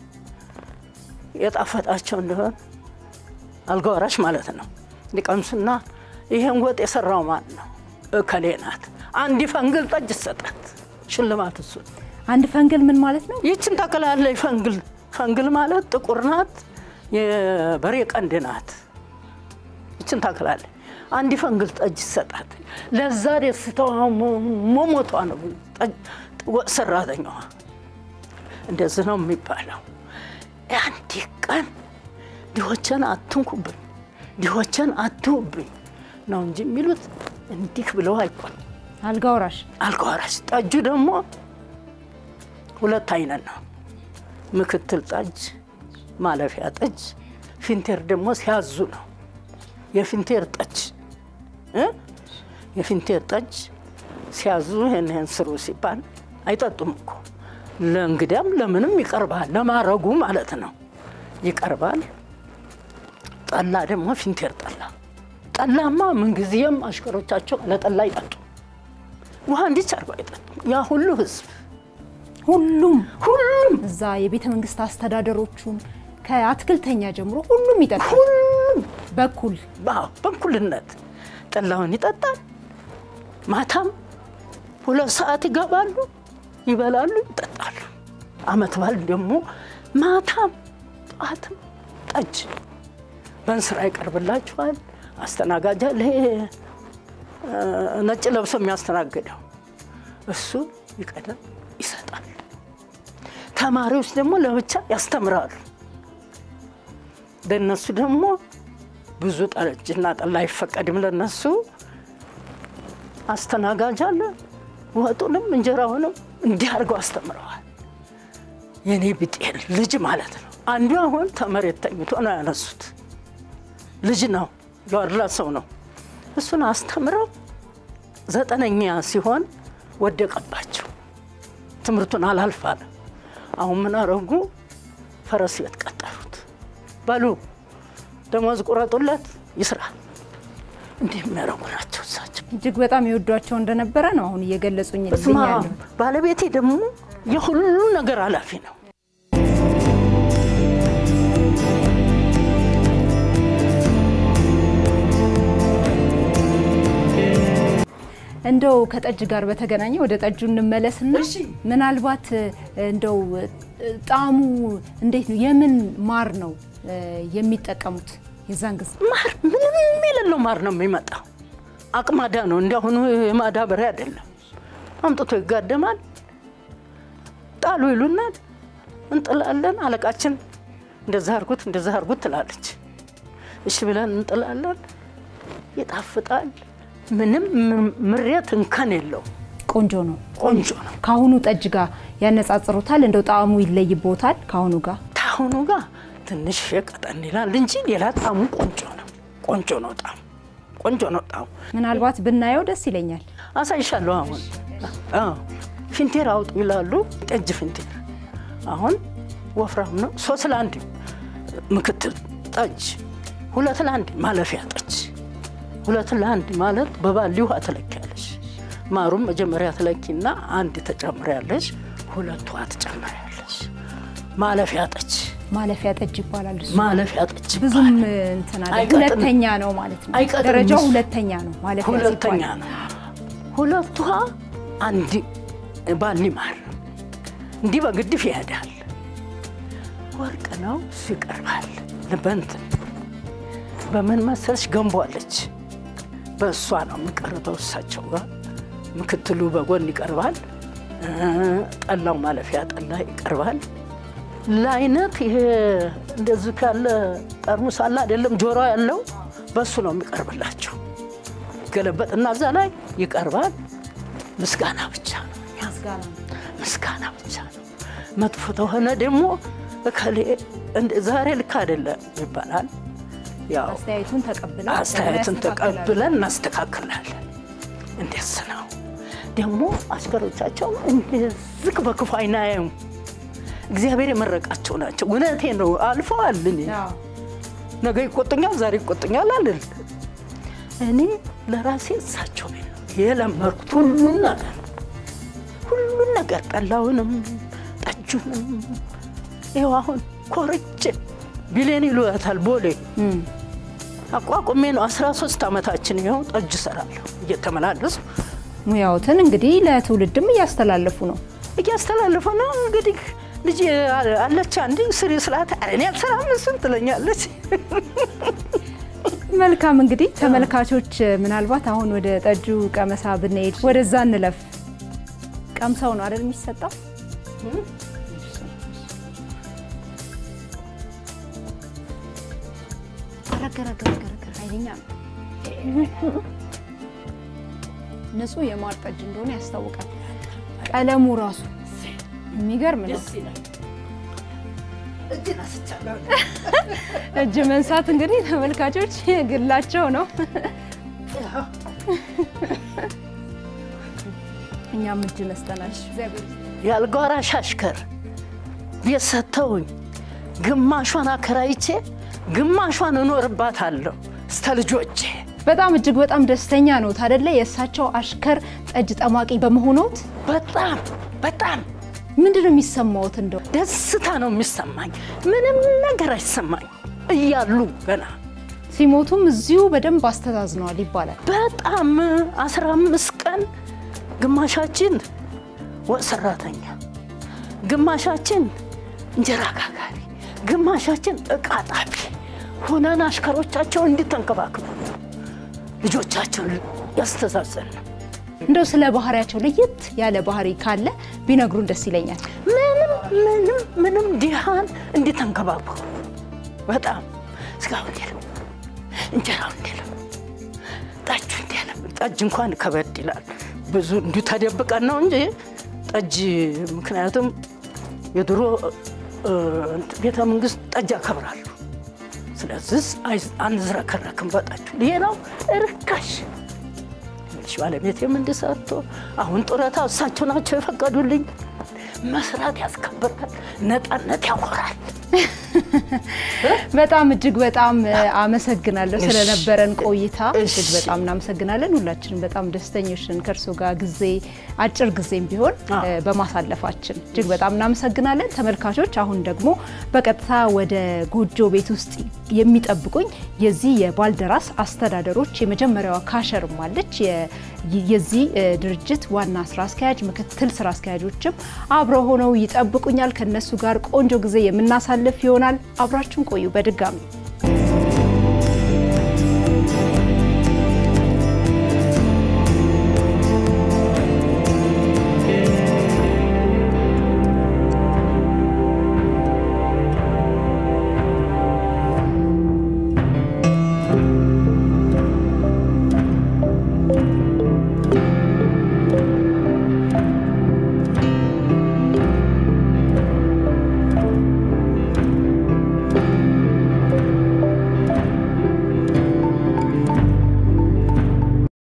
የጣፈጣቸው እንደሆን አልጋ ወራሽ ማለት ነው ሊቀምሱና ይሄን ወጥ የሰራው ማን ነው? እከሌ ናት። አንድ ፈንግል ጠጅ ይሰጣት ሽልማት እሱ አንድ ፈንግል ምን ማለት ነው? ይችን ታክላለች። ፈንግል ፈንግል ማለት ጥቁር ናት፣ የበሬ ቀንድ ናት። ይችን ታክላለች። አንድ ፈንግል ጠጅ ይሰጣት። ለዛ ደስታዋ መሞቷ ነው። ወጥ ሰራተኛዋ እንደዚህ ነው የሚባለው። አንድ ቀን ድሆችን አትንኩብኝ፣ ድሆችን አትውብኝ ነው እንጂ የሚሉት እንዲህ ብለው አይቆም። አልጋ ወራሽ አልጋ ወራሽ ጠጁ ደግሞ ሁለት አይነት ነው። ምክትል ጠጅ፣ ማለፊያ ጠጅ፣ ፊንቴር ደግሞ ሲያዙ ነው። የፊንቴር ጠጅ እ የፊንቴር ጠጅ ሲያዙ ይህን ይህን ስሩ ሲባል አይጠጡም እኮ ለእንግዲያም ለምንም ይቀርባል፣ ለማረጉ ማለት ነው ይቀርባል። ጠላ ደግሞ ፊንቴር ጠላ። ጠላማ ምንጊዜም አሽከሮቻቸው ለጠላ አይጠጡ፣ ውሃ እንዲች አርገው አይጠጡ። ያ ሁሉ ህዝብ ሁሉም ሁሉም እዛ የቤተ መንግስት አስተዳደሮቹም ከአትክልተኛ ጀምሮ ሁሉም ይጠጣል። ሁሉም በኩል አዎ፣ በእኩልነት ጠላውን ይጠጣል። ማታም ሁለት ሰዓት ይገባሉ፣ ይበላሉ፣ ይጠጣሉ። አመት በዓል ደግሞ ማታም ጠዋትም ጠጅ በእንስራ ይቀርብላችኋል። አስተናጋጅ አለ፣ ይሄ ነጭ ለብሶ የሚያስተናግደው እሱ ይቀዳል፣ ይሰጣል። ተማሪዎች ደግሞ ለብቻ ያስተምራሉ። ለነሱ ደግሞ ብዙ ጠጅና ጠላ አይፈቀድም። ለነሱ አስተናጋጅ አለ። ወጡንም እንጀራውንም እንዲህ አድርገው አስተምረዋል። የኔ ብጤል ልጅ ማለት ነው። አንዱ አሁን ተመሬት ተኝቶ ነው ያነሱት። ልጅ ነው የዋርላ ሰው ነው። እሱን አስተምረው ዘጠነኛ ሲሆን ወደቀባቸው። ትምህርቱን አላልፍ አለ። አሁን ምን አረጉ? ፈረስ ቤት ቀጠሩት። በሉ ደሞዝ ቁረጡለት ይስራ። እንዲህ የሚያደርጉ ናቸው እሳቸው። እጅግ በጣም የወዷቸው እንደነበረ ነው አሁን እየገለጹኝ በስመ አብ። ያለው። ባለቤቴ ደግሞ የሁሉ ነገር ኃላፊ ነው። እንደው ከጠጅ ጋር በተገናኘ ወደ ጠጁ እንመለስና ምናልባት እንደው ጣዕሙ እንዴት ነው? የምን ማር ነው እ የሚጠቀሙት የዛን ጊዜ? ማር ምንም የሌለው ማር ነው የሚመጣው። አቅማዳ ነው እንዲያሁኑ የማዳበሪያ አይደለም። አምጥቶ ይጋደማል። ጣሉ ይሉናል፣ እንጥላለን። አለቃችን እንደዛ አርጉት እንደዛ አርጉት ትላለች። እሺ ብለን እንጥላለን። ይጣፍጣል። ምንም ምሬት እንከን የለው። ቆንጆ ነው። ቆንጆ ነው። ከአሁኑ ጠጅ ጋር ያነጻጽሩታል? እንደው ጣዕሙ ይለይቦታል ከአሁኑ ጋር? ታሁኑ ጋር ትንሽ ቀጠን ይላል እንጂ ሌላ ጣሙ ቆንጆ ነው። ቆንጆ ነው ጣሙ ቆንጆ ነው ጣሙ። ምናልባት ብናየው ደስ ይለኛል። አሳይሻለሁ። አሁን አዎ፣ ፊንቴር አውጡ ይላሉ። ጠጅ ፊንቴር አሁን ወፍራም ነው። ሶስት ለአንድ ምክትል ጠጅ፣ ሁለት ለአንድ ማለፊያ ጠጅ። ሁለት ለአንድ ማለት በባሊ ውሃ ትለኪያለሽ። ማሩም መጀመሪያ ትለኪና አንድ ተጨምሪያለሽ፣ ሁለት ውሃ ትጨምሪያለሽ። ማለፊያ ጠጅ ማለፊያ ጠጅ ይባላል እሱ። ማለፊያ ጠጅ ብዙም ይባላል። እንትን አለ። አይቀጥንም። ሁለተኛ ነው ማለት ነው። አይቀጥንም ደረጃው እሱ። ሁለተኛ ነው ማለፊያ ሁለተኛ ሲባል። ነው። ሁለቷ አንድ ባሊ ማር እንዲህ በግድፍ ይሄዳል። ወርቅ ነው እሱ ይቀርባል። በእንትን በምን መሰለሽ ገንቧለች። በእሷ ነው የሚቀርበው እሳቸው ጋር። ምክትሉ በጎን ይቀርባል። ጠላው ማለፊያ ጠላ ይቀርባል። ለአይነት ይሄ እንደዚህ ካለ ጠርሙስ አለ አይደለም፣ ጆሮ ያለው በሱ ነው የሚቀርብላቸው። ገለበጥና እዛ ላይ ይቀርባል። ምስጋና ብቻ ነው፣ ምስጋና ብቻ ነው። መጥፎ ተሆነ ደግሞ እከሌ ዛሬ ልክ አይደለም ይባላል። ያው አስተያየቱን ተቀብለን አስተያየትን ተቀብለን እናስተካክላለን። እንደስ ነው ደግሞ አሽከሮቻቸው እንደዚህ በክፉ አይን አያዩም። እግዚአብሔር የመረቃቸው ናቸው። እውነቴ ነው። አልፈዋል። እኔ ነገ ይቆጡኛል፣ ዛሬ ይቆጡኛል አልል። እኔ ለራሴ እሳቸው ቤት ነው የለመርኩት ሁሉን ነገር ሁሉን ነገር ጠላውንም ጠጁንም ይኸው አሁን ኮርቼ ቢሌን ይሉታል ቦሌ አቋቁሜ ነው 13 ዓመታችን ይኸው ጠጅ እሰራለሁ እየተመላለሱ ሙያዎትን እንግዲህ ለትውልድም እያስተላለፉ ነው። እያስተላለፉ ነው። እንግዲህ ልጅ አለች አንድ ስሪ ስላት እኔ አልሰራም እሱን ትለኛለች። መልካም እንግዲህ ተመልካቾች፣ ምናልባት አሁን ወደ ጠጁ ቀመሳ ብንሄድ ወደዛ እንለፍ። ቀምሰው ነው አይደል የሚሰጠው? ረገረገረገረ ኃይለኛ ነው። ንጹህ የማር ጠጅ እንደሆነ ያስታውቃል። ቀለሙ ራሱ የሚገርም ነው። እጅ መንሳት እንግዲህ ተመልካቾች ግላቸው ነው። እኛም እጅ ነስተናል። የአልጋ ወራሽ አሽከር ቤት ሰጥተውኝ ግማሿን አከራይቼ ግማሿን እኖርባታለሁ እስተ ልጆቼ በጣም እጅግ በጣም ደስተኛ ነው አይደለ? የእሳቸው አሽከር ጠጅ ጠማቂ በመሆኖት በጣም በጣም ምንድን ነው የሚሰማዎት? እንደው ደስታ ነው የሚሰማኝ። ምንም ነገር አይሰማኝ እያሉ ገና ሲሞቱም እዚሁ በደንብ አስተዛዝነዋል ይባላል። በጣም አስራ አምስት ቀን ግማሻችን ወጥ ሰራተኛ፣ ግማሻችን እንጀራ ጋጋሪ፣ ግማሻችን እቃ ጣቢ ሆነን አሽከሮቻቸው እንዲተንከባክቡ ልጆቻቸውን ያስተዛዘን ነው። እንደው ስለ ባህሪያቸው ለየት ያለ ባህሪ ካለ ቢነግሩን ደስ ይለኛል። ምንም ምንም ምንም ድሃን እንዲተንከባከቡ በጣም ስጋው እንዲለም እንጀራው እንዲለም ጠጁ እንዲለም ጠጅ እንኳን ከበድ ይላል። ብዙ እንዲሁ ተደብቀን ነው እንጂ ጠጅ ምክንያቱም የድሮ ቤተ መንግስት ጠጅ ያከብራሉ። ስለዚህ አንዝረከረክም በጠጁ። ሌላው ርካሽ ትንሽ ባለቤቴም እንዲሰርቶ አሁን ጡረታ እሳቸው ናቸው የፈቀዱልኝ። መስራት ያስከብራል፣ ነፃነት ያኮራል። በጣም እጅግ በጣም አመሰግናለሁ እሺ። ስለነበረን ቆይታ እሺ። እጅግ በጣም እናመሰግናለን። ሁላችንም በጣም ደስተኞች ነን ከእርሶ ጋር ጊዜ አጭር ጊዜም ቢሆን አዎ። እ፣ በማሳለፋችን እጅግ በጣም እናመሰግናለን። ተመልካቾች አሁን ደግሞ በቀጥታ ወደ ጎጆ ቤት ውስጥ የሚጠብቁኝ የዚህ የባልደራስ አስተዳደሮች የመጀመሪያዋ ካሸርም አለች የ- የዚህ እ፣ ድርጅት ዋና ስራ አስኪያጅ፣ ምክትል ስራ አስኪያጆችም አብረው ሆነው ይጠብቁኛል። ከነሱ ጋር ቆንጆ ጊዜ የምናሳልፍ ይሆናል። አብራችሁን ቆዩ። በድጋሚ